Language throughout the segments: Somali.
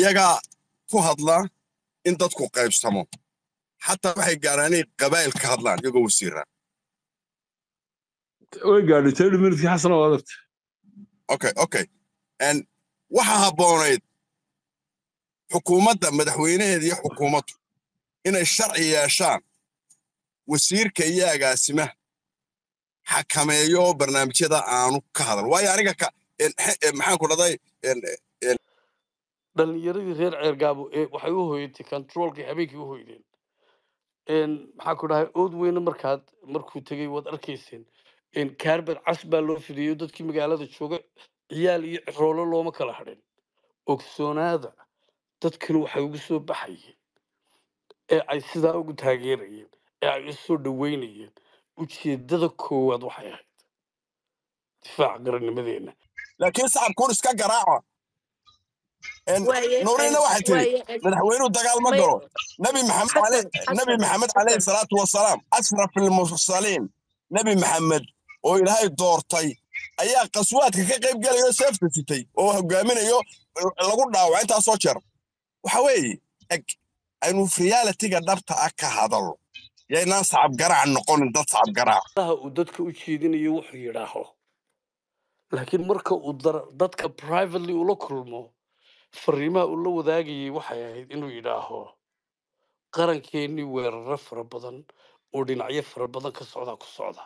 iyagaa ku hadla in dadku qaybsamo xataa waxay gaaraan inay qabaa'il ka hadlaan iyagoo wasiira way gaadhay thirty minutekii xasan oo adagta okay okay n waxa habboonayd xukuumadda madaxweynaheeda iyo xukuumaddu inay sharci yeeshaan wasiirka iyo agaasimaha xakameeyo barnaamijyada aanu ka hadal waayo aniga ka en- he- en, maxaan ku dhahday en- dhalinyaradii reer ceergaabo ee waxay u hoyatay controolkii habeenkii u hoydeen Een, maxaa ku dhahay ood weyne markaad markuu tegey waad arkayseen Een, kaarbad cas baa loo fidiyo dadkii magaalada jooga ciyaal iyo ciroolo looma kala hadhin ogsoonaada dadkani waxay ugu soo baxayeen ee ay sidaa ugu taageerayeen ee ay u soo dhaweynayeen ujeedada koowaad waxay ahayd difaaca qarannimadeenna laakiin sacabkuun iska garaaca En, waaye nuurina waxay tiri waaye madaxweynuhu dagaal ma may galo nabi maxamed xasan ale- nabi xasan maxamed calayhi xasan salaatu wasalaam ashraf ilmursaliin nabi maxamed oo ilaahay doortay ayaa qaswaadka ka qayb gelayo seefta sitay oo hogaaminayo lagu dhaawac intaasoo jeer waxa weeye eg aynu realitiga dhabta ah ka hadalno yaynaan sacab garaac noqonin dad sacab garaac daha uu dadka u jeedinayo wuxuu yidhaaho laakiin marka uu dar- dadka privately ula kulmo fariimaha uu la wadaagayay waxay ahayd inuu yidhaaho qarankeenii weeraro fara badan oo dhinacyo fara badan ka socda ku socda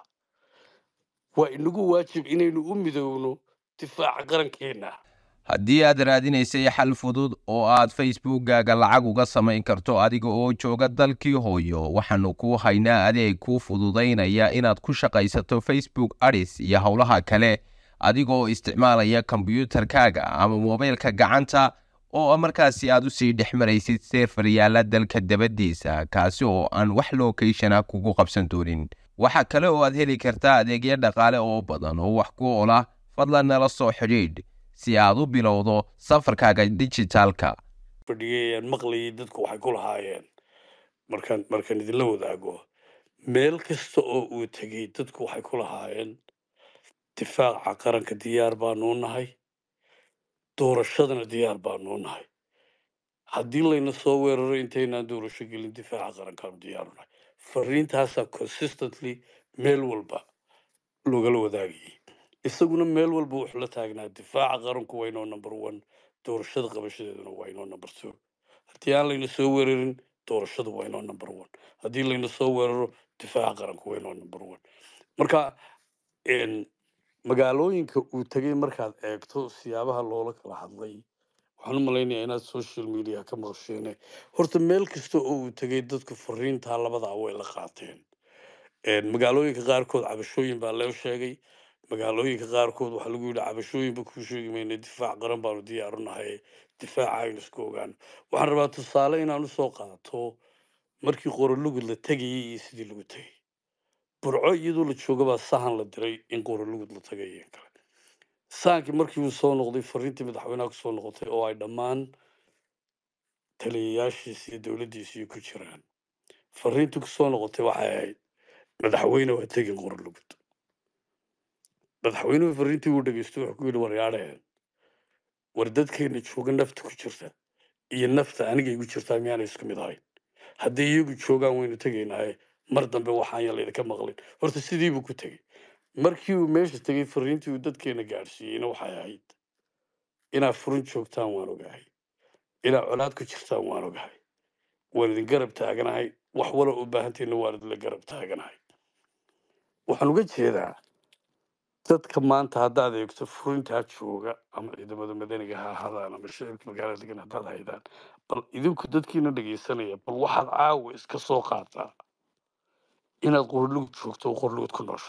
waa inagu waajib inaynu u midowno difaaca qarankeenna haddii aad raadinaysay xal fudud oo aad facebookkaaga lacag uga samayn karto adiga oo jooga dalkii hooyo waxaannu kuu haynaa adeeg kuu fududaynaya inaad ku shaqaysato facebook adis iyo howlaha kale adigoo isticmaalaya kombiyuutarkaaga ama moobaylka gacanta oo markaasi aad usii dhex maraysid seefar yaalla dalka dabadiisa kaasi oo aan wax lookeyshana kugu qabsan doonin waxaa kale oo aad heli kartaa adeegyo dhaqaale oo badan oo wax ku ola fadlan nala soo xidhiidh si aad u bilowdo safarkaaga dijitaalka fadhiyay ayaan maqlayay dadku waxay ku lahaayeen markaan markaan idinla wadaago meel kasta oo uu tegey dadku waxay ku lahaayeen difaaca qaranka diyaar baanu nahay doorashadana diyaar baanu nahay haddii layna soo weeraro intaynaan doorasho gelin difaaca qarankaanu diyaaru nahay fariintaasaa consistently meel walba loogala wadaagayay isaguna meel walba wuxuu la taagnaa difaaca qaranku waa inoo number one doorashada qabashadeeduna waa inoo number two haddii aan layna soo weerarin doorashadu waa inoo number one haddii layna soo weeraro difaaca qaranku waa inoo number one marka een, magaalooyinka uu tegey markaad eegto siyaabaha loola kala hadlay waxaan u malaynayaa inaad social media ka maqasheene horta meel kasta oo uu tegey dadku fariintaa labadaa way la qaateen Een, magaalooyinka qaarkood cabashooyin baa loo sheegay magaalooyinka qaarkood waxaa lagu yidhi cabashooyinba kuu sheegi mayna difaac qaran baanu diyaaru nahay difaaca aynu isku ogaano waxaan rabaa tusaale inaan usoo qaato markii qorolugud la tegayay iyo sidii lagu tegay burco iyadoo la joogabaa sahan la diray in qorolugud la tagay iyo in kale sahankii markii uu soo noqday fariintii madaxweynaha kusoo noqotay oo ay dhammaan taliyayaashiisi iyo dowladdiisii ku jiraan fariintii kusoo noqotay waxay ahayd madaxweyne waa tegin qorolugud madaxweynuhu fariintii uu dhegeystay wuxuu ku yidhi waryaadheen war dadkeena jooga nafta ku jirta iyo nafta aniga igu jirtaa miyaana isku mid ahayn haddii iyagu joogaan waynu tegaynaaye mar dambe waxaan ya laydinka maqlin horta sidiibuu ku tegey markii uu meesha tegey fariintii uu dadkeena gaadhsiiyeyna waxay ahayd inaad furin joogtaan waan ogahay inaad colaad ku jirtaan waan ogahay waan idin garab taaganahay wax wala u baahantiina waan idinla garab taaganahay waxaan uga jeedaa dadka maanta haddaad eegto furintaa jooga ama ciidamada madaniga ha ahaadaan ama shicibka magaalada degan haddaad haydaan bal idinku dadkiina dhegaysanaya bal waxaad caawa iska soo qaataa inaad qorlugud joogto oo qorlugud ku noosha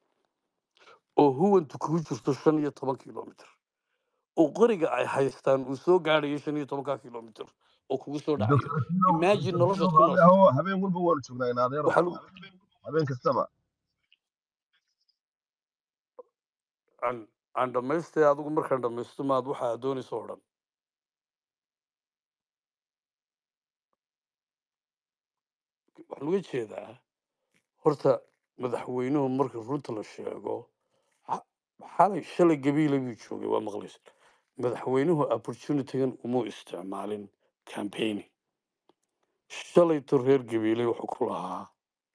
oo huwantu kugu jirto shan iyo toban kilomitr oo qoriga ay haystaan uu soo gaadhayo shan iyo tobanka kilomitr oo kugu soo dhacayo doctor imagine noloshaad ku raalli noosha ahoo habeen walba waanu joognaa in adeero waxaa lagu habeen kastaba aan aan dhammaystay adigu markaan dhammaysto maad waxa aad doonayso oo dhan waxaan uga jeedaa horta madaxweynuhu marka runta la sheego xa- xalay shalay gabiila buu joogay waa maqlaysa madaxweynuhu opportunitygan umuu isticmaalin campaigning shalayto reer gabiiley wuxuu ku lahaa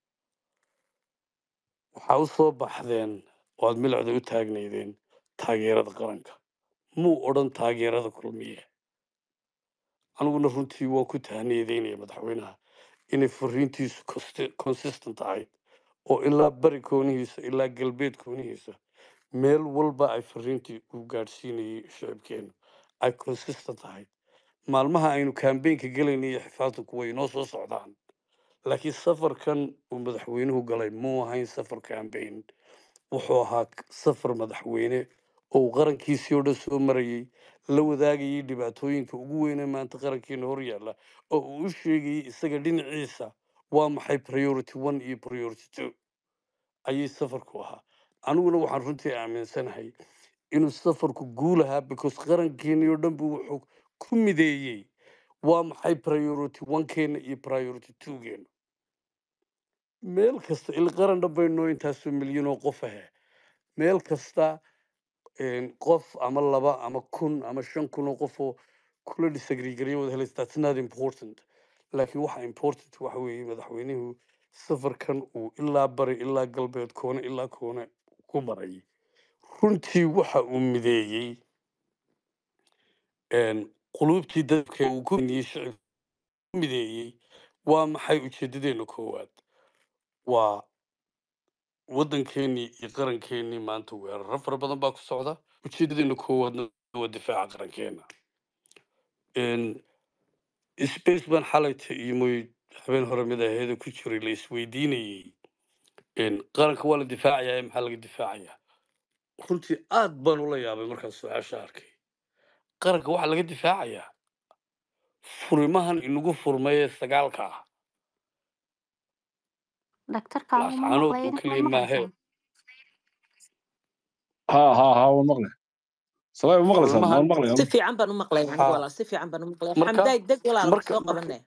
waxaa u soo baxdeen oo aad milacda u taagnaydeen taageerada qaranka muu odhan taageerada kulmiye aniguna runtii waan ku tahniyadeynaya madaxweynaha inay fariintiisu consti- consistent ahayd oo ilaa bari koonihiisa ilaa galbeed koonihiisa meel walba ay fariintii u gaadhsiinayay shicibkeenu ay consistent ahayd maalmaha aynu kambeynka gelaynay iyo xifaaltanku way inoo soo socdaan laakiin safarkan uu madaxweynuhu galay muu ahayn safar kambeyn wuxuu ahaa k- safar madaxweyne oo uu qarankiisii oo dhan soo marayey la wadaagayay dhibaatooyinka ugu weyne maanta qarankeena hor yaalla oo uu u sheegayay isaga dhinaciisa waa maxay priority one iyo priority two ayay safarku ahaa aniguna waxaan runtii aaminsanahay inuu safarku guul ahaa because qarankeenii oo dhan buu wuxuu ku mideeyey waa maxay priority one-keena iyo priority two-geena meel kasta il qaran dhan baynoo intaasoo milyan oo qof ahe meel kasta een, qof ama laba ama kun ama shan kun oo qof oo kula disagreegareya wada helaysa that's not important laakiin waxa important waxa weeye madaxweynuhu safarkan uu ilaa bari ilaa galbeed koone ilaa koone ku maray runtii waxa uu mideeyey een, quluubtii dadka uu ku niyey shicibka ku mideeyey waa maxay ujeedadeena koowaad waa waddankeenii iyo qarankeenii maanta weeraro fara badan baa ku socda ujeedadeena koowaadna waa difaaca qarankeena Een, space baan xalayta iyo mooy habeen hore mid aheeda ku jiray la isweydiinayey Een, qaranka waa la difaacayaa maxaa laga difaacayaa runtii aad baan ula yaabay markaan su-aasha arkay qaranka waxaa laga difaacayaa furimahan inagu furmay ee sagaalka ah dhaktarka uma laascaanood maqlay oo idinka keliya ma maahee maqlaysaan ها ها ها والمقلة صلاة مقلة سان furimahan والمقلة si fiican baan u maqlay anigu haa walaal si fiican baan u maqlay marka xamdaay deg walaal marka soo marka qabane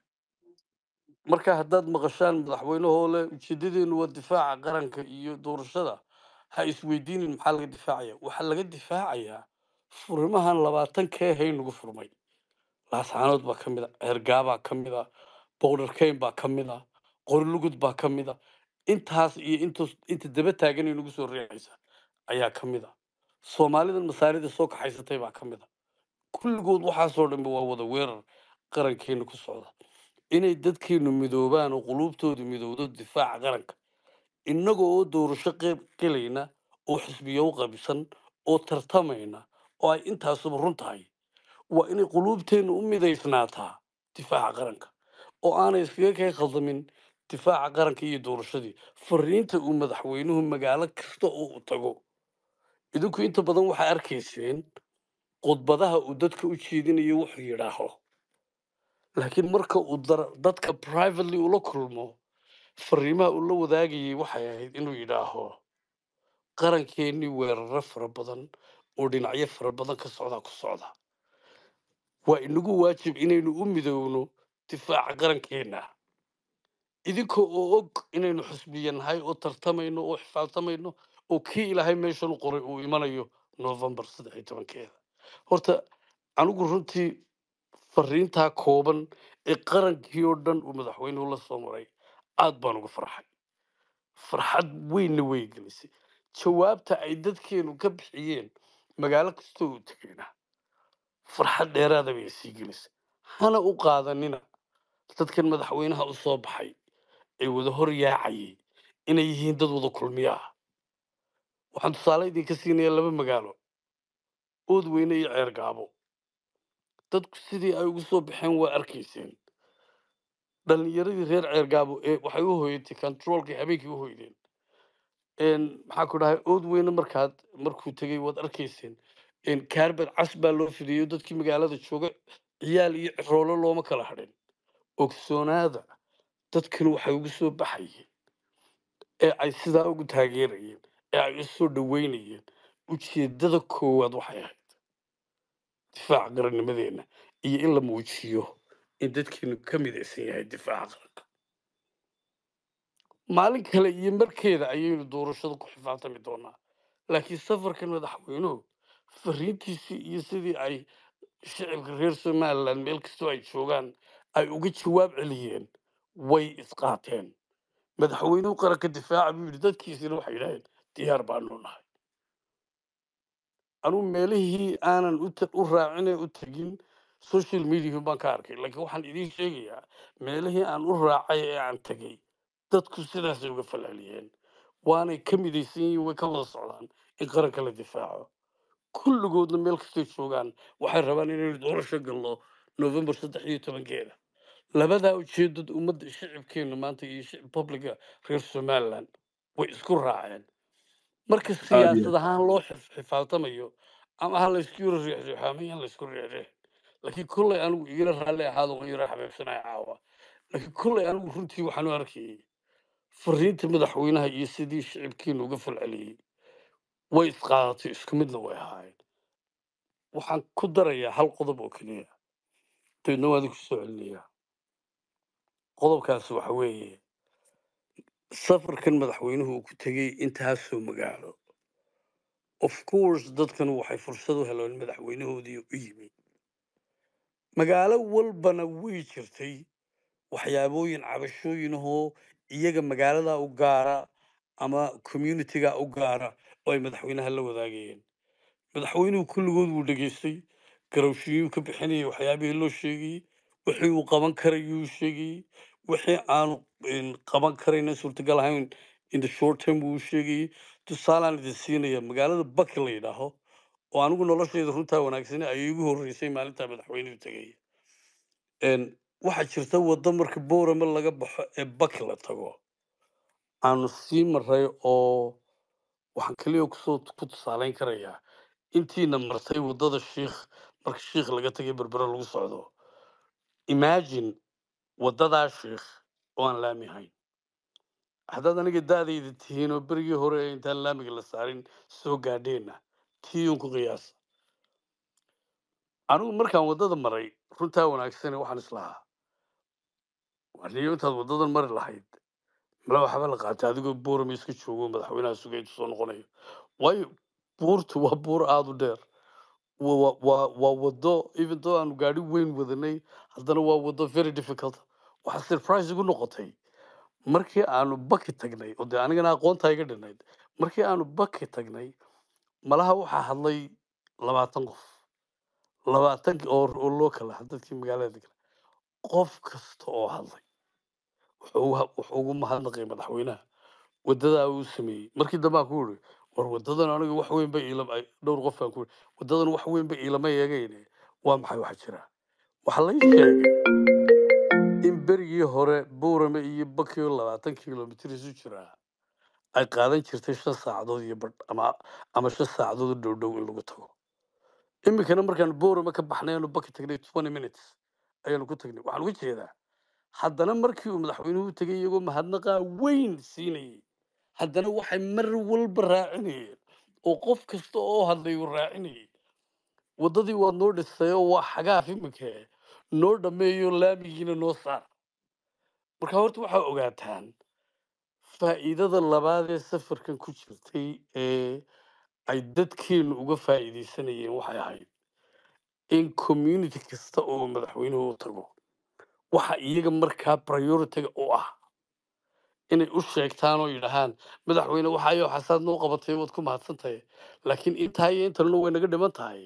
marka haddaad maqashaan madaxweynahoo leh ujeedadeenu waa difaaca qaranka iyo doorashada ha isweydiinin maxaa laga difaacaya waxaa laga difaacayaa furimahan labaatan kee hay nagu furmay laascaanood baa ka mid a ceergaabaa ka mid a bowdharkeyn baa ka mid a qorilugud baa ka mid a intaas iyo intus inta daba taagan ee nagu soo reexaysa ayaa ka mid a soomaalidan masaarida soo kaxaysatay baa ka mid a kulligood waxaasoo dhanba waa wada weerar qarankeena ku socda inay dadkeenu midoobaan oo quluubtoodu midowdo difaaca qaranka innaga oo doorasho qeyb gelayna oo xisbiyo u qabsan oo tartamayna oo ay intaasuba run tahay waa inay quluubteennu u midaysnaataa difaaca qaranka oo aanay iskaga kay khaldamin difaaca qaranka iyo doorashadii fariinta uu madaxweynuhu magaalo kasta oo uu tago idinku inta badan waxaa arkayseen khudbadaha uu dadka u jeedinayo wuxuu yidhaaho laakiin marka uu dar- dadka privately ula kulmo fariimaha uu la wadaagayay waxay ahayd inuu yidhaaho qarankeenii weeraro fara badan oo dhinacyo fara badan ka socda ku socda waa inagu waajib inaynu u midowno difaaca qarankeena idinka oo og inaynu xusbiya nahay oo tartamayno oo xifaaltamayno oo kii ilaahay meeshan u qoray uu imanayo novembar saddex iyo tobankeeda horta anigu runtii fariintaa kooban ee qarankii oo dhan uu madaxweynuhu la soo maray aad baan uga farxay farxad weynna way gelisay jawaabta ay dadkeenu ka bixiyeen magaalo kastoo uu tegayna farxad dheeraada bay sii gelisay hana u qaadanina dadkan madaxweynaha u soo baxay ee wada hor yaacayay inay yihiin dad wada kulmiya ah waxaan tusaale idinka siinayaa laba magaalo oodweyne iyo ceer gaabo dadku sidii ay ugu soo baxeen waa arkayseen dhalinyaradii reer ceer gaabo ee waxay u hoyatay controolkii habeenkii u hoydeen een maxaa ku dhahay oodweyne markaad markuu tegey waad arkayseen een kaarbad cas baa loo fidiyo dadkii magaalada jooga ciyaal iyo ciroolo looma kala hadhin ogsoonaada dadkan waxay ugu soo baxayeen ee ay sidaa ugu taageerayeen ee ay u soo dhaweynayeen ujeedada koowaad waxay ahayd difaaca qarannimadeenna iyo in la muujiyo in dadkeenu ka midaysan yahay difaaca qaranka maalin kale iyo markeeda ayaynu doorashada ku xifaaltami doonaa laakiin safarkan madaxweynuhu fariintiisii iyo sidii ay shicibka reer somaliland meel kastoo ay joogaan ay uga jawaab celiyeen way isqaateen madaxweynuhu qaranka difaaca buu yidhi dadkiisina waxay yidhaaheen diyaar baanu nahay anugu meelihii aanan u ta- u raacine u tegin social media baan ka arkay laakiin waxaan idiin sheegayaa meelihii aan u raacay ee aan tegay dadku sidaasay uga falceliyeen waanay ka midaysan yihiin way ka wada socdaan in qaranka la difaaco kulligoodna meel kastay joogaan waxay rabaan inaynu doorasho galno november saddex iyo tobankeeda labadaa ujeedad ummadda shicibkeena maanta iyo shicib publica reer somaliland way isku raaceen marka aad iyo siyaasad ahaan loo xif- xifaaltamayo ama ha laysku yaro riixriixo ama yan laysku riixriix laakiin kolley anigu igala raalli ahaado waan yaro xabeebsanaya caawa laakiin kolley anigu runtii waxaan u arkayay fariinta madaxweynaha iyo sidii shicibkeena uga falceliyey way isqaadatay isku midna way ahaayeen waxaan ku darayaa hal qodob oo keliya dabeedna waan idinku soo celinayaa qodobkaasi waxa weeye safarkan madaxweynuhu uu ku tegey intaasoo magaalo of course dadkan waxay fursad u heleen madaxweynahoodii u yimi magaalo walbana way jirtay waxyaabooyin cabashooyin ahoo iyaga magaalada u gaara ama communityga u gaara oo ay madaxweynaha la wadaagayeen madaxweynuhu kulligood wuu dhegaystay garowshiyuu ka bixinayay waxyaabihii loo sheegayey wixii uu qaban karayuu sheegayey wixii aanu een, qaban karayna suurtagal ahayn in the short term wuu sheegayey tusaalaan idin siinaya magaalada baki la yidhaaho oo anigu noloshayda runtaa wanaagsane ayay igu horreysay maalintaa madaxweynuhu tegaya Een, waxaa jirta waddo marka boorama laga baxo ee baki la tago aanu sii maray oo waxaan keliya kusoo ku tusaaleyn karayaa intiina martay waddada shiikh marka shiikh laga tagay berbere lagu socdo imagine waddadaa shiikh oo aan laami ahayn haddaad aniga daadayda tihiin oo berigii hore ee intaan laamiga la saarin soo gaadheenna tiiyun ku qiyaasa anigu markaan waddada maray runtaa wanaagsane waxaan islahaa waniyo intaad waddadan mari lahayd mala waxba la qaatay adigoo buurama iska joogo madaxweynaha sugay intuu soo noqonayo waayo buurtu waa buur aada u dheer wa- wa- waa waa waddo even though aanu gaadhi weyn wadanay haddana waa waddo very difficult waxaa surprise igu noqotay markii aanu baki tagnay oo dee anigana aqoontaa iga dhinayd markii aanu baki tagnay malaha waxaa hadlay labaatan qof labaatan oo oo loo kala had dadkii magaalada degan qof kasta oo hadlay wuxuu uga- wuxuu ugu mahadnaqay madaxweynaha wadadaa uu sameeyey markii dambe aan ku iri war wadadan aniga wax weyn bay iila ay- dhowr qof baan ku iri wadadan wax weyn bay iilama eegayne waa maxay waxa jira waxaa lay sheegay in berigii hore buurame iyo bakiyo labaatan kilomitir isu jiraa ay qaadan jirtay shan saacadood iyo badh ama ama shan saacadood u dhow dhow in lagu tago iminkana markaan buurame ka baxnay aanu baki tagnay twenty minutes ayaanu ku tagnay waxaan uga jeedaa haddana markii uu madaxweynuhu tegay iyagoo mahadnaqaa weyn siinayay haddana waxay mar walba raacinayeen oo qof kasta oo hadlay uu raacinayay waddadii waad noo dhisay oo waa xagaaf iminka noo dhammeeyo laamigiina noo saar marka horta waxaa ogaataan faa'iidada labaad ee safarkan ku jirtay ee ay dadkeenu uga faa'iidaysanayeen waxay ahayd in community kasta oo madaxweynuhu u tago waxa iyaga markaa prioritiga u ah inay u sheegtaan oo yidhahaan madaxweyne waxaayo xasaad noo qabatay waad ku mahadsan tahay laakiin intaa iyo intanna way naga dhiman tahay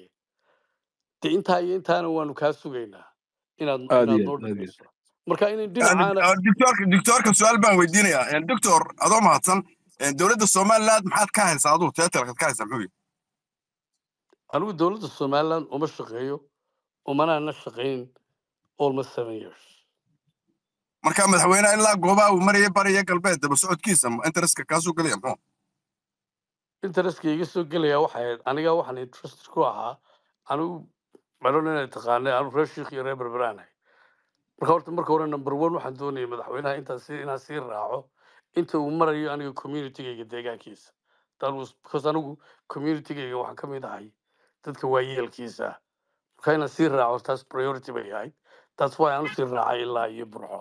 dee intaa iyo intaana waanu kaa sugaynaa inaad aad inaad iyo noo aad aad iyo dhamayso marka inay dhinacaana doctorka doctorka su-aal baan weydiinayaa doctor adoo mahadsan dowladda somaliland maxaad ka haysaa aduu teetalkaad ka haysaa muxuu yihi anigu dowladda somaliland uma shaqeeyo umanaana shaqayn almost seven years marka madaxweynaha ilaa goobaha uu maraya bariya galbeed daba socodkiisa interestka kaasuu gelaya muxuu interestka iga soo gelaya waxay ahayd aniga waxaan interested ku ahaa anigu maron inay taqaanay anigu reer shiikh iyo reer berberaanahay marka horta marka hore number one waxaan doonayay madaxweynaha intaan si inaan sii raaco inta uu marayo aniga communitygayga deegaankiisa that was because anigu communitygayga waxaan ka mid ahay dadka waayeelkiisa ah marka inaan sii raaco taas priority bay ahayd that's why aan usii raacay ilaa iyo burco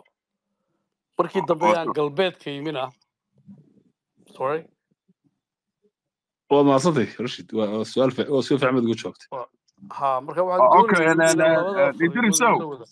markii dambe aan galbeedka yimina sorry waad mahadsantay rashid waa waa su'aal fi- waa su'aal fiican baad uga jawaabtay ha marka waxaan okay doonayay and, and, inaan uh, labada uh, fariimood idrisow la wada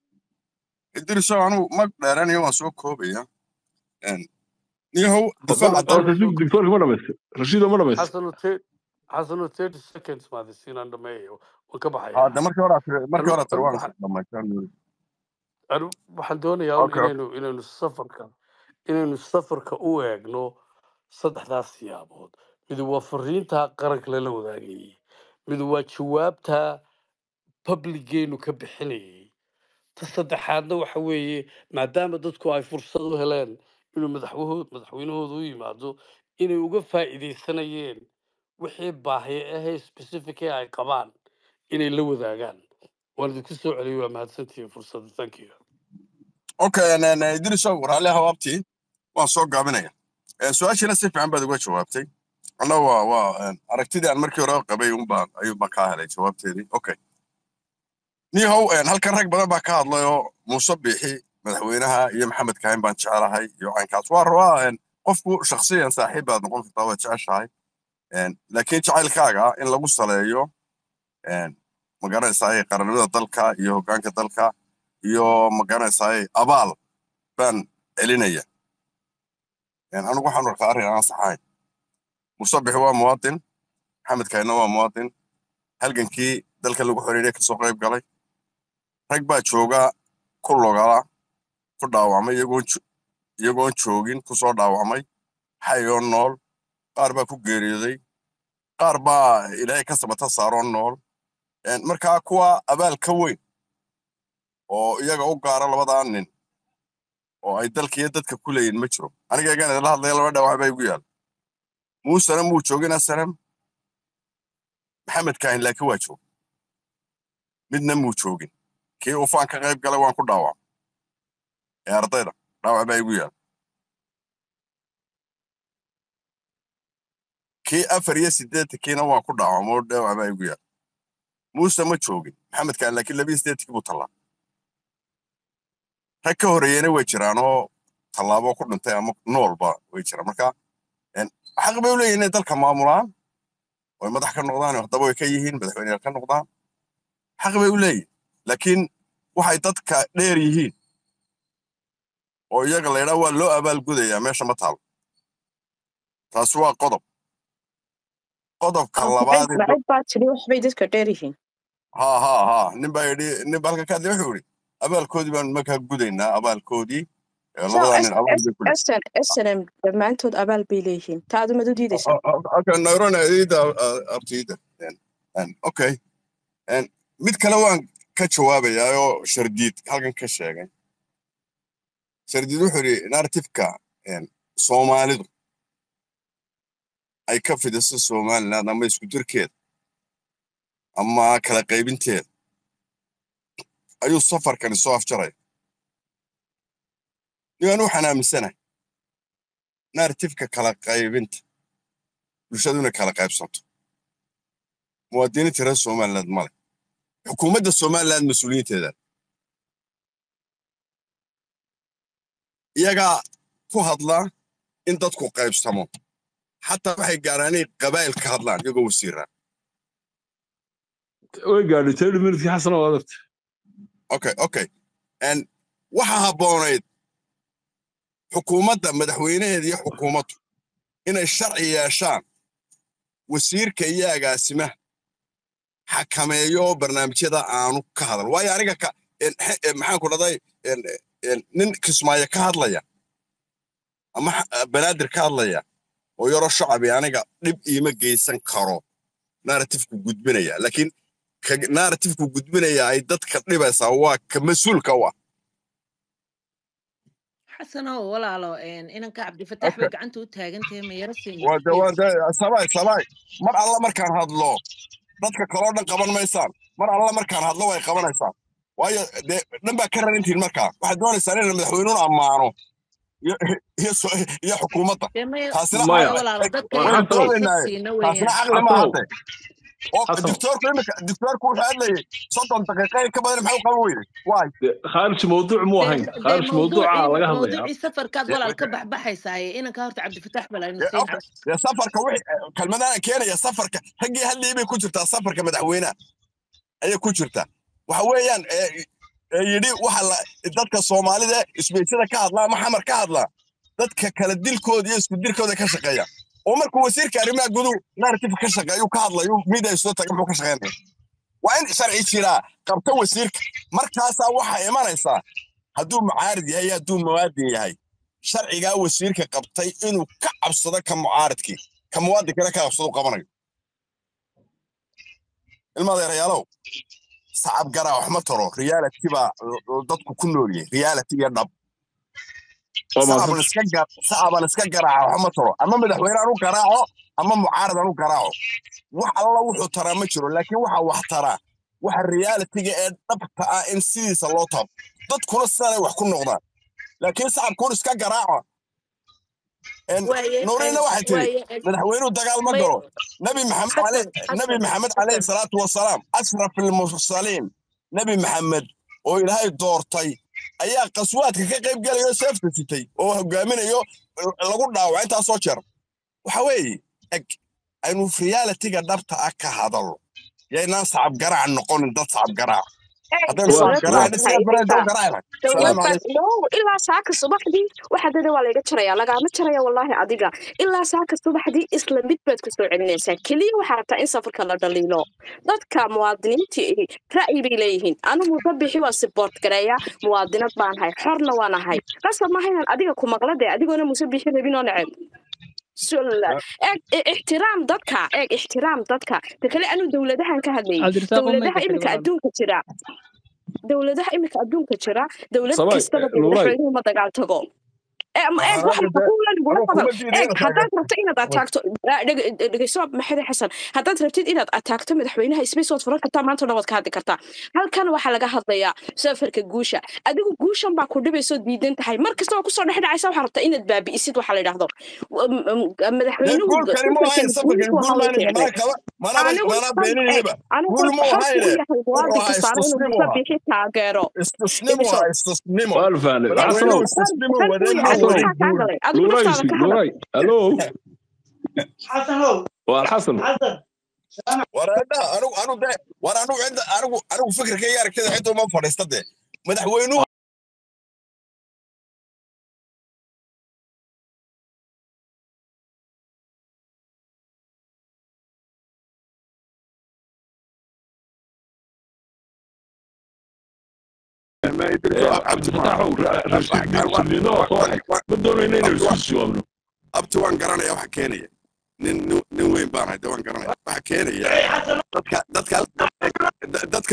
idrisow anigu mag dheeranayo waan soo koobaya And niyahow bal difaaca bal dalka rashid doctorka ma dhamaystay rashido ma dhamaystay xasanu te- xasanu thirty seconds maadisiinaan dhameeyo waan ka baxayaa hadda markii hore aad tiri- markii anu hore aad tiri anu waan waxaan dhamaysan anu waxaan doonayaa un okay inaynu inaynu safarka inaynu safarka u eegno saddexdaas siyaabood mid waa fariinta qaranka lala wadaagayay mid waa jawaabta publigeenu ka bixinayay ta saddexaadna waxa weeye maadaama dadku ay fursad u heleen inuu madaxwahoo madaxweynahooda u yimaado inay uga faa'iidaysanayeen wixii baahiye ahee specific ee ay qabaan inay la wadaagaan waan idinku soo celiyay waa mahadsantihiin fursadda thank you okay and, and, uh, idrisow raalli hawaabtii waan soo gaabinaya Eh, su-aashiina si fiican baad uga jawaabtay anna waa waa eh, aragtidii aan markii hore qabay unbaan ayuunbaan kaa helay jawaabteedii okay niyahow eh, halkan rag badan baa ka hadlayoo muuse biixi madaxweynaha iyo maxamed kaahin baan jecelahay iyo caynkaas waa rabaa eh, qofku shakhsiyan saaxiib baad noqon kartaa waad jeceshahay Eh, laakiin jacaylkaaga in lagu saleeyo eh, magaranaysaay qarannimada dalka iyo hoggaanka dalka iyo magaranaysaay abaal baan celinaya Eh, anigu waxaan arkaa arrin aan saxayn musabix waa muwaadin maxamed kaahina waa muwaadin halgankii dalka lagu xiriiray kasoo qayb galay rag baa jooga ku logala ku dhaawacmay iyagoon jo- iyagoon joogin kusoo dhaawacmay xayoo nool qaar baa ku geeriyooday qaar baa ilaahay ka sabata saaroo nool En markaa kuwa abaal ka weyn oo iyaga u gaara labadaa nin oo ay dalka iyo dadka ku leeyihin ma jiro aniga egaan idinla hadlaya laba dhaawac baa igu yaal muusena muu joogin asalam maxamed kaahin laakiin waa joog midna muu joogin kii ufaan ka qayb galay waan ku dhaawacay ee ardayda dhaawac baa igu yaal kii afar iyo siddeetankiina waan ku dhaawacay oo dhaawac baa igu yaal muuse ma joogin maxamed kaahin laakiin labiyo siddeetankii buu tallaa rag ka horeeyena way jiraan oo tallaabo ku dhintay ama noolba way jiraan marka en, xaq bay u leeyihin inay dalka maamulaan oy madax ka noqdaan oo haddaba way ka yihiin madaxweyneyaal ka noqdaan xaq bay u leeyihin laakiin waxay dadka dheer yihiin oo iyaga la yidhaa waa loo abaalgudayaa meesha ma taalo taasi waa qodob qodobka labaad ee do- lacag baa tiri waxbay dadka dheer yihiin ha ha ha nin baa yidhi nin baa halka ka hadlay wuxuu yidhi abaalkoodii baan markaa gudaynaa abaalkoodii ee so labadaa nin abaal bay ku leeyihin sn snm dhammaantood abaal bay leeyihiin taa adumad u diidaysaa okay nairona ida abtida okay En, mid kale waan ka jawaabayaa oo shardiid halkan ka sheegay shardiid wuxuu yidhi narratifka en, soomaalidu ay ka fidiso somaliland ama isku dirkeeda ama kala qaybinteeda ayuu safarkani soo afjaraya nigaan waxaan aaminsanahay narratifka kala qaybinta bulshadu inay kala qaybsanto muwaadiniinta reer somaliland male xukuumadda somaliland mas-uuliyiinteeda iyagaa ku hadla in dadku qaybsamo xataa waxay gaaraan inay qabaa'il ka hadlaan iyagoo wasiiraa way gaadhay thirty minutekii xasana waa adarta okay okay n waxa habboonayd xukuumadda madaxweynaheeda iyo xukuumaddu inay sharci yeeshaan wasiirka iyo agaasimaha xakameeyo oo barnaamijyada aanu ka hadal waayo aniga ka en- he- en, maxaan ku dhahday en- en, nin kismaayo ka hadlaya ama xa- banaadir ka hadlaya oo yaroo shacabi aniga dhib iima geysan karo narratifku gudbinaya laakiin ka narratifku gudbinaya ay dadka dhibaysaa waa ka mas-uulka u ah xasanow walaalo een, inanka cabdifataax bay Okay. gacanta u taagan tahay ma yaro siin waa de waa please de sabay sabay mar alla markaan hadlo dadka kaloo dhan qaban maysaan mar alla markaan hadlo way qabanaysaan waayo dee dhan baa ka rarantihin markaa waxaad doonaysaan inaan madaxweynuhu ammaano iyo iyo so- iyo xukuumadda dee maya taasina maya maya walaalo dadka waynu inaan xasanow fursad doonaynaaye siino taasina weeyaan caqli ma xasanow hadde oo xasan dictoorku imika dictoorku wuxuu hadlayay soddon daqiiqa in ka badan maxuu qaban weyday waay dee khaarij mawduuc muu dee ahayn dee khaarij mawduuca mawduucii laga hadlayaa mawduucii safarkaad dee walaal ka baxbaxaysaaye inanka horta cabdifataax bal aynu dee siin okay dee safarka wixii kelmadana keenaya safarka raggii hadlayay bay ku jirtaa safarka madaxweynaha ayay ku jirtaa waxa weeyaan ee ee yidhi waxa la dadka soomaalida isbeysyada ka hadlaa ama xamar ka hadlaa dadka kala dilkooda iyo isku dilkooda ka shaqeeya oo markuu wasiirka arrimaha guduhu narrative ka shaqeeyu ka hadlayu midia soo taga muxuu ka shaqeynaya waa in sharci jiraa qabta wasiirka markaasaa waxaa imanaysaa hadduu mucaarid yahay iyo hadduu muwaadin yahay sharcigaa wasiirka qabtay inuu ka cabsado ka mucaaridkii ka muwaadinkana ka cabsado qabanayo ilmadeerayaalow sacab garaa wax ma taro reality baa dadku ku nool yahay reality iyo dhab waa sacaban mahadsan iska gar sacaban iska garaaca wax ma taro ama madaxweyne aan u garaaco ama mucaarad aan u garaaco wax alla wuxuu taraa ma jiro laakiin waxa wax taraa waxa realitiga ee dhabta ah in sidiisa loo taabo dadkuna sidaanay wax ku noqdaan laakiin sacabkuun iska garaaco En waaye nuurina waxay tiri waaye madaxweynuhu dagaal ma may galo nabi maxamed xasan ale nabi xasan maxamed xasan calayhi salaatu wasalaam ashraf ilmursaliin nabi maxamed oo ilaahay doortay ayaa qaswaadka ka qayb gelaya oo seefta sitay oo hogaaminayo lagu dhaawaca intaasoo jeer waxa weeye eg aynu realitiga dhabta ah ka hadalno yaynaan sacab garaac noqonin dad sacab garaac haddaynu waa sacab dowlad garaac baa dhisaya tahay bareen xitaa doo garaac dowlad salaamu baa calaykum no ilaa saaka subaxdii waxaa dada waa layga jaraya lagaama jaraya wallaahi adiga ilaa saaka subaxdii isla mid baad kusoo celinaysaa keliya waxaa rabtaa in safarka la dhaliilo dadka muwaadiniinta ihi ra'yi bay leeyihiin anigu dabixi waa siboort gareeya muwaadinad baan ahay xorna waan ahay qasab maaha inaan adiga ku maqlade adigoona muse bixi rabin oo neceb sul- eeg i- ixtiraam dadka eeg ixtiraam dadka ta kale anu dowladahan ka hadlayay cabdirasaaq oo dowladaha mayka iminka xidhibaan adduunka jira dowladaha iminka adduunka jira dowlad sabay kastaba dee nuuray madaxweynuhu ma dagaal tago ee ma- eeg waxaan waxa hadda xuquuqlan gula anuu hadal kuma diiday eeg inaad haddaad taageerto rabto inaad ataagto ah, dhege- dhegeyso maxamed xasan haddaad rabtid inaad ataagto madaxweynaha space waad furan kartaa maanta o dhan waad ka hadli kartaa halkan waxaa laga hadlayaa safarka guusha adigu guushan baa ku dhibaysoo diidan tahay mar kasta oo kusoo dhex dhacaysa waxaa rabtaa inaad baabi'isid waxa la yidhaahdo W- m- m- dee madaxweynuhu guulkani mu ahayn safarkan safarkan guushu guul waxa maan loo mana ficday kaba manaba anigu manaa sab eeg beeninayaba anigu guul mu xorku u ahayne yahay wuxuu muwaadin ahaa kastaana inuu istusnimu ahaa musabixi taageero istusnimu dhegeyso ahaa istusnimo waa la fahnay madaxweynuhu xasanow istusnimu xor wadeen buu ma yahay xasanow wadin maxaa kaa guul galay adigu nuuray naftaada si ka hadal nuuray hallo xasanow waa xasan xasan war hadda anigu anigu de war anigu cidda anigu anigu fikirkayga aragtida cidda uma fadhiista dee madaxweynuhu cabdifataaxow rashidnino soo xig ma doonayna inaynu isku jawaabno abti waan garanaya waxa keenaya nin nin nin weyn baan hayda waan garanaya waxa keenaya dadka dadka dadka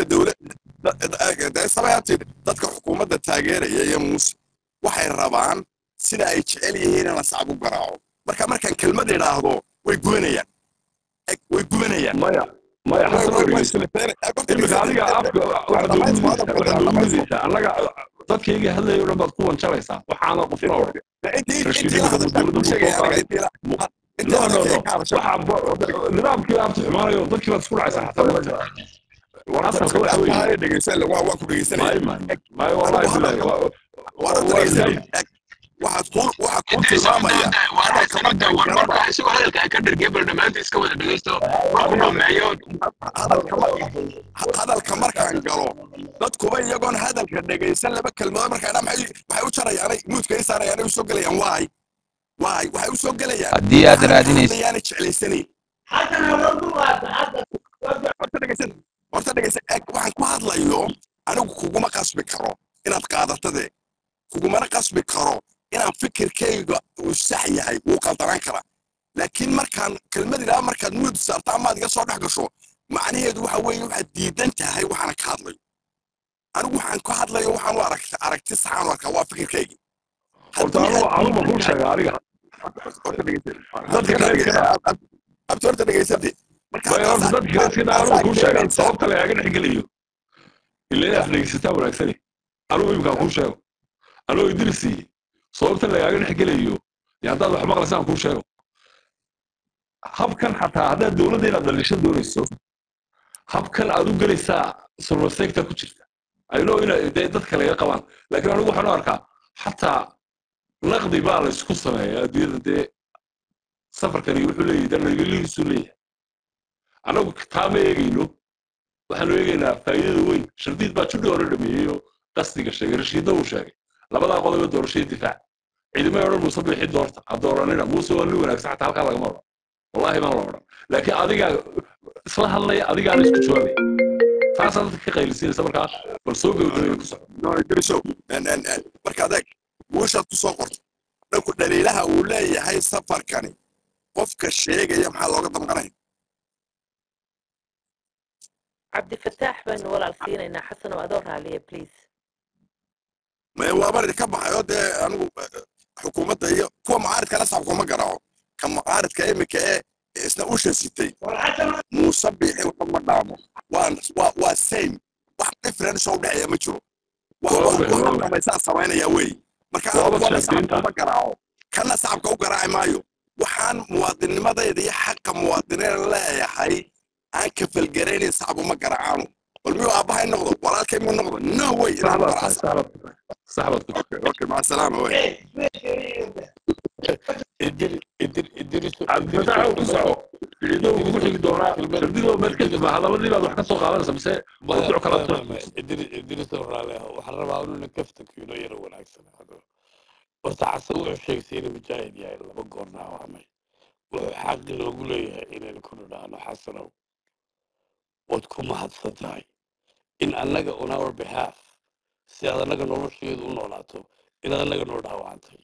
dowlad sabayati dadka xukuumadda taageeraya iyo muuse waxay rabaan sida ay jecel yihiin in la sacab u garaaco marka markaan kelmad idhaahdo way gubanayaan Eg, way gubanayaan maya maya way xasan oo way way dhegeysta silifeen imika adiga afka waxaad noogu midaysaa waxaad noogu midaysaa annaga dadkayga hadlaya o dhan baad ku wanjalaysaa waxaana qofna odhan intii intii rashiid la imika hadashaan dowladda kuu buu soo sheegaya aniga qaaday intii la intii no no hadalka no ay ka hadashaan waxaa nidaamkii abti xumaanayo dadkii baad isku dhacaysaa xataa marka asalka waxa weeye waa dhegeysan waa waa ku dhegeysanaya maayo maayo maayo wallahi bilahi waa waa waa dhegeysan zayd waxaad ku waxaad ku inta isagoo tilmaamaya doonta war hadalka sababta markaan war garaba marka isagoo hadalka ay ka dhargay bal dhammaantii iska wada dhegeysto marku dhameeyo hadalka ma- hadalka markaan galo dadkuba iyagoon hadalka dhegaysan laba kelmadood markaa dhaa maxay waxay u jarayaanay muudka i saarayaanay u soo gelayaan waay waay waxay u soo gelayaan haddii aad waxaan ka raadinaysid hadlayaanay jeclaysanayn xasan hawadu qaata xasan horta dhegeysan horta dhegeysan eg waxaan ku hadlayo anigu kuguma qasbi karo inaad qaadatade kugumana qasbi karo inaan fikirkayga uu sax yahay wuu qaldanaan karaa laakiin markaan kelmad idhaa markaad muud saarta amaad iga soo dhex gasho macnaheedu waxa weeye waxaad diidan tahay waxaana ka hadlayo anigu waxaan ka hadlayo waxaan u aragti aragti saxaan u arkaa waa fikirkaygii horta haddii anugu aad anugu diidan kuu tahay sheega adiga horta dhegeysan dadka kale iska dhaa abti horta dhegeysatay marka maya horta taasaa dadka kale iska dhaa taasaa anugu kuu sheega keenaysa sababta lagaaga dhex gelayo ilaa inaad dhegeysataa wanaagsani anugu imkaan kuu sheego anugu idrisi sababta lagaaga dhex gelayo dee haddaad wax maqlaysaan kuu sheego habkan xataa haddaad dowladda inaad dhalisho doonayso habkan aad u gelaysaa silver sector ku jirta ayno ina dee dadka laga qabaan laakiin anigu waxaan u arkaa xataa naqdi baa la isku sameeyaa adduunyada dee safarkani wuxuu leeyahay danagelihiisu leeyahay annagu taa ma eegayno waxaanu eegaynaa faa'iidada weyn shardiid baa judhi hore dhameeyey oo qasdiga sheegay rashiidna uu sheegay labadaa qodob ee doorashada difaac ciidamay odhan muuse bixi doorta ha dooranina muuse waa nin wanaagsan xataa halkaa lagama odhan wallahi baan la odhan laakiin adigaa isla hadlaya adigaana isku jawaabaya taasaa dadka ka qaylisinaysa markaa bal soo gabagabaya ku soco no idriso en- en- en, marka adeeg guushaad ku soo qorto dhanku dhaliilaha uu leeyahay safarkani qofka sheegaya maxaa looga damqanaya cabdifataax baynu walaal siinaynaa xasanow adoo raaliya please ma waaba idinka baxayo dee anigu eh, xukuumadda iyo kuwa mucaaridkana sacabkuma garaaco ka mucaaridka iminka ee isna usha sitay muuse biixi waxba ma dhaamo waa waa waa same wax difference oo udhexeeya ma jiro wax Waa wax ogahay, waa wax ogahay. dhamaysaa samaynaya wey marka Waaba anigu kuwana sheekaynta. sacabka uma garaaco kana sacabka u garaaci maayo waxaan muwaadinimadayda iyo xaqa muwaadiniin leeyahay aan kafalgaraynayn sacab uma garaacaano bal miyuu aabbahay noqdo walaalkay miyuu noqdo no way inaan sax baad tahay garaaca sax baad ku tahay sax baad ku tahay اوكي مع السلامه وين idiri idir idiriso cabdifataax ku soco ciido ugu xigi doonaa shardidoo meel ka jima hadaladii baad wax ka soo qaadanaysa mise mawduuc kala idiriso raale waxaan rabaa inuu kaftankiino yaro wanaagsanaado horta xasan wuxuu sheegtay inuu mujaahid yahay laba goor dhaawacmay wuxuu xaqi loogu leeyahay inaynu ku nidhaahno xasanow waad ku mahadsan tahay in annaga on our behalf si aad annaga nolosheedu u noolaato inaad annaga noo dhaawacantay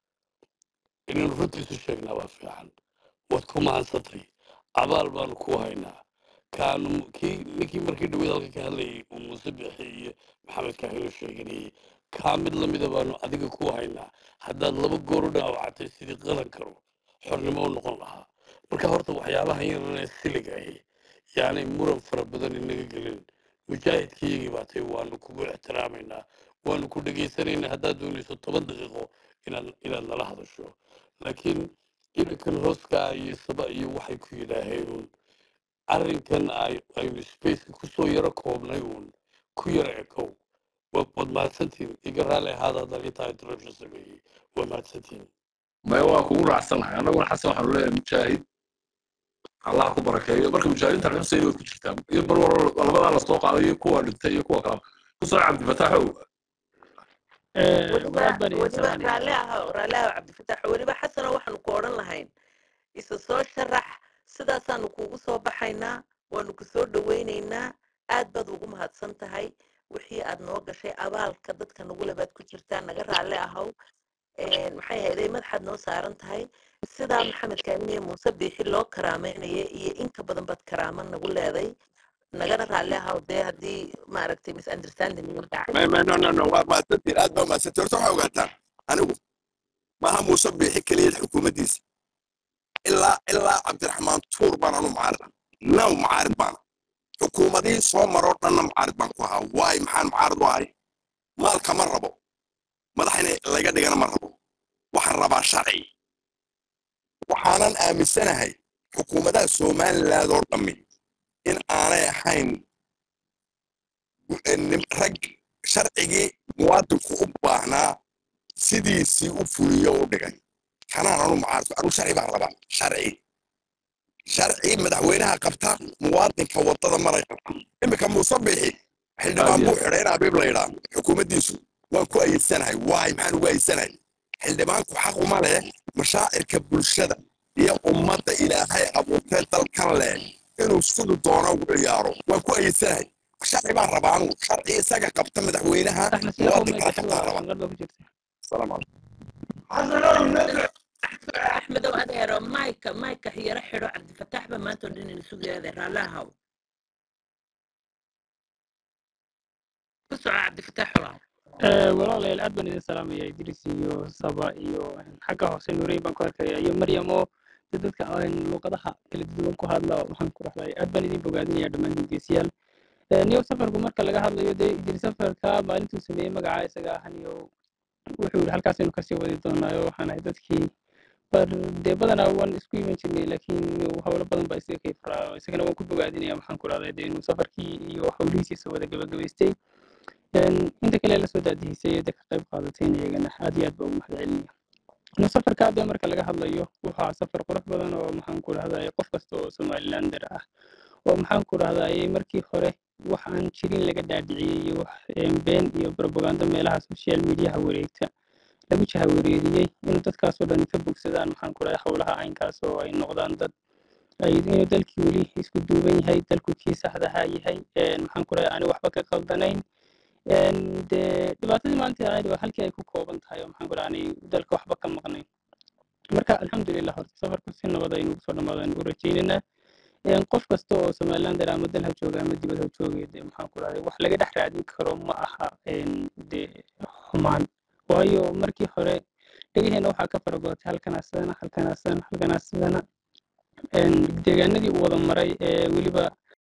inaynu runtiisu sheegnaa waa fiican waad ku mahadsantay abaal baanu ku haynaa kaanu kii ninkii markii dhaweyd halka ka hadlayay uu muuse bixi iyo maxamed kaahilo sheeganayay kaa mid lamida baanu adiga ku haynaa haddaad laba goor u dhaawacatay sidii qalan karo xornimo u noqon lahaa marka horta waxyaabaha yararee siliga ahi yaanay muran fara badan inaga gelin mujaahidkiyagii baa tay waanu kugu ixtiraamaynaa waanu ku dhegaysanaynaa haddaad doonayso toban daqiiqo inaad inaad nala hadasho laakiin irinkan hooskaa iyo saba iyo waxay ku yidhaaheen uun arrinkan ay- aynu spaceka kusoo yaro koobnay uun ku yaro ekow wa- waad mahadsantihin iga raali ahaada haddaan intaa interruption sameeyey waa mahadsantihin maya waa kugu raacsanahay annaguna xasan waxaanu leeyahay mujaahid allah ku barakeeyo marka mujaahidiinta xuseyn way ku jirtaa iyo bal war labadaa lasoo qaaday iyo kuwa dhintay iyo kuwa kala ku soo cabdifataaxow weliba weliba raalli ahaw raalli ahaw cabdifataax weliba xasano waxaanu ku odhan lahayn isa soo sharax sidaasaanu kuugu soo baxaynaa waanu ku soo dhawaynaynaa aad baad ugu mahadsan tahay wixii aad noo gashay abaalka dadka nagule baad ku jirtaa naga raalli ahaw Een, maxay ahayday madaxaad noo saaran tahay sidaa maxamed kaaminiye muuse biixi loo karaameynaya iyo inka badan baad karaamo nagu leeday nagana raalli ahaw dee haddii maaragtay misunderstanding igu dhacay ما ما نو نو نو ما تدير اد ما ستر تروح وقتها انا اقول ما هم مصبح كليه الحكومه ديس الا الا عبد الرحمن تور بان انا معارض نو معارض بان حكومه دي سو مرور انا معارض بان كوها واي محان معارض واي مالك مربو مدحني laga dhigana ma rabo waxaan rabaa sharci waxaanan aaminsanahay xukuumadaha somaliland oo dhammi in aanay ahayn nin- rag sharcigii muwaadinku u baahnaa sidiisii u fuliyo u dhigay kanaan anu mucaarad anu sharci baan rabaa sharci sharci madaxweynaha qabta muwaadinka wadada maray qabta iminka muuse bixi xildhibaan buu xidhay in abiib la yidhaa xukuumaddiisu waan ku ayedsanahay waay maxaan ugu ayedsanahay xildhibaanku xaq uma leh mashaacirka bulshada iyo ummadda ilaahay abuurtee dalkan leh inuu siduu doono ugu ciyaaro waan ku ayedsanahay sharci baan rabaa anu sharci isaga qabta madaxweynaha muwaadinkana qabtaan rabaa asalaamu calaykum axmedow adeero mayka mayka yaro xidho cabdifataax ba maanta oo dhan ina sugayaade raalli ahaw ku soco cabdifataax walaal Eh, walaalayaal aad baan idin salaamaya idris iyo saba iyo xagga hoose nuureyn baan ku arkaya iyo maryam oo de dadka aan luqadaha kala duwan ku hadla waxaan ku raxlaya aad baan idin bogaadinaya dhammaan dhegeystayaal Eh, niyow safarku marka laga hadlayo dee idris safarka maalintuu sameeyey magaca isaga ah niyow wuxuu yidhi halkaasaynu kasii wadi doonaayo waxaan ahay dadkii bar dee badanaa waan isku iman jirnay laakiin howlo badan baa isaga kay furaa isagana waan ku bogaadinaya maxaan ku rahday dee inuu safarkii iyo howlihiisiisa wada gabagabaystay Een, inta kale la soo daadihisay ee dee ka qayb qaadatayna iyagana aad iyo aad baa ugu mahadcelinaya Inuu safarka hadda marka laga hadlayo wuxuu ahaa safar qurux badan oo maxaan ku rahday qof kasta oo somalilander ah oo maxaan ku rahday markii hore wax aan jirin laga dhaadhiciyey iyo wax een, been iyo propaganda meelaha social mediaha wareegta lagu jahawareeriyey inuu dadkaasoo dhan ka bogsadaan maxaan ku rahday howlaha caynkaas oo ay noqdaan dad ay inuu dalkii weli isku duuban yahay dalku kii saxdaha yahay een, maxaan ku rahday aan waxba ka qaldanayn een, dee dhibaatadii maalintii ahayd waa halkii ay ku kooban tahay oo maxaan ku rahday aanay dalka waxba ka maqnayn marka alxamdulilah horta safarku si nabad aynu ugu soo dhamaado aynu u rajaynaynaa Een, qof kasta oo somalilander ama dal ha jooga ama dibad ha jooga dee maxaan ku rahday wax laga dhex raadin karo ma aha een, dee xumaan waayo markii hore dhegaheena waxaa ka faragootay halkanaa sidana halkanaa sidana halkanaa sidana Een, deegaanadii uu wada maray ee weliba